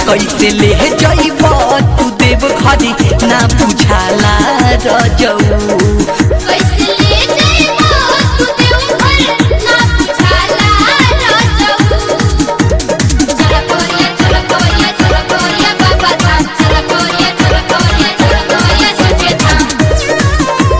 कैसे ले जइब तू देव घरे ना बुझाला रजऊ कैसे ले जाइबो तू देवघर ना बुझाला राजऊ चल कोरिया चल कोरिया चल कोरिया बाबा धाम चल कोरिया चल कोरिया चल कोरिया सच्चे धाम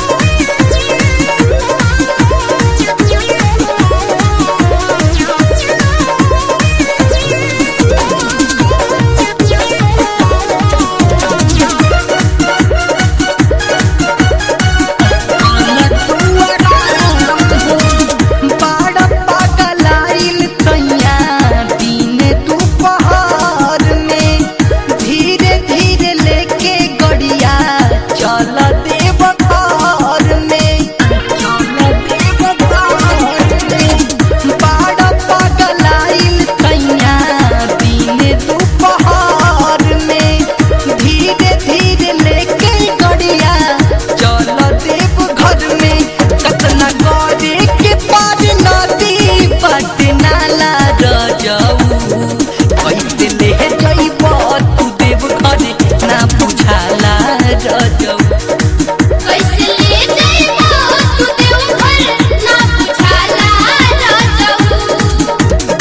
बाड़ पगलाइल तैया दिन दुपहर में धीरे धीरे लेके गड़िया चल देव घर में चल देव घर में बाड़ पगलाइल तैया दिन दुपहर में धीरे धीरे लेके गड़िया चल देव घर में कतना करे के पार नदी पटना ला रजऊ कैसे ले जइब तू देव घरे ना बुझाला रजऊ कैसे ले जाइबो तू देवघर ना बुझाला राजऊ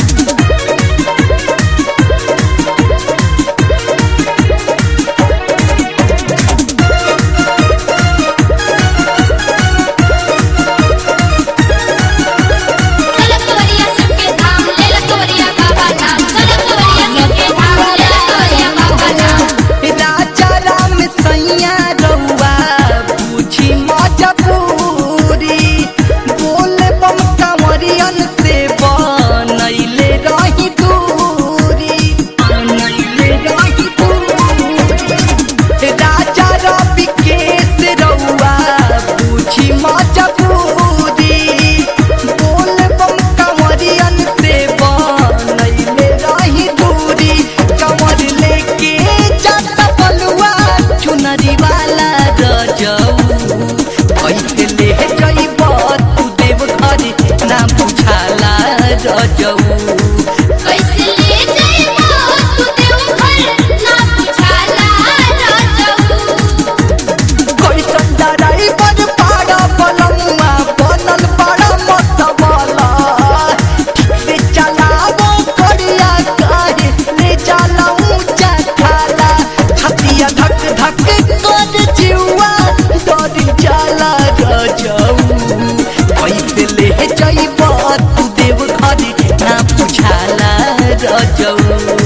चल कोरिया सच्चे धाम ले ल कोरिया बाबा धाम चल कोरिया सच्चे धाम ले ल कोरिया बाबा धाम राजा राम सैया रउआ बुझी मजबूरी बोल बम कंवरियन से बनैले रही दूरी बनैले रही दूरी राजा रवि केस रउआ बुझी मजबूरी बोल बम कंवरियन से बनैले रही दूरी कंवर लेके जाता बलुआ चुनरी वाला रजऊ कैसे ले जइब तू देव घरे ना बुझाला रजऊ कैसे ले जाइबो तू देवघर ना बुझाला राजऊ कैसन ड्राइवर पाड़ा बलमुआ बनल बड़ा मतवाला ठीक से चलावो करिया काहे ले जाला ऊंचा खाला छतिया धक धक कर जिउआ डर जाला रजऊ कैसे ले जइब तू देव घरे ना बुझाला रजऊ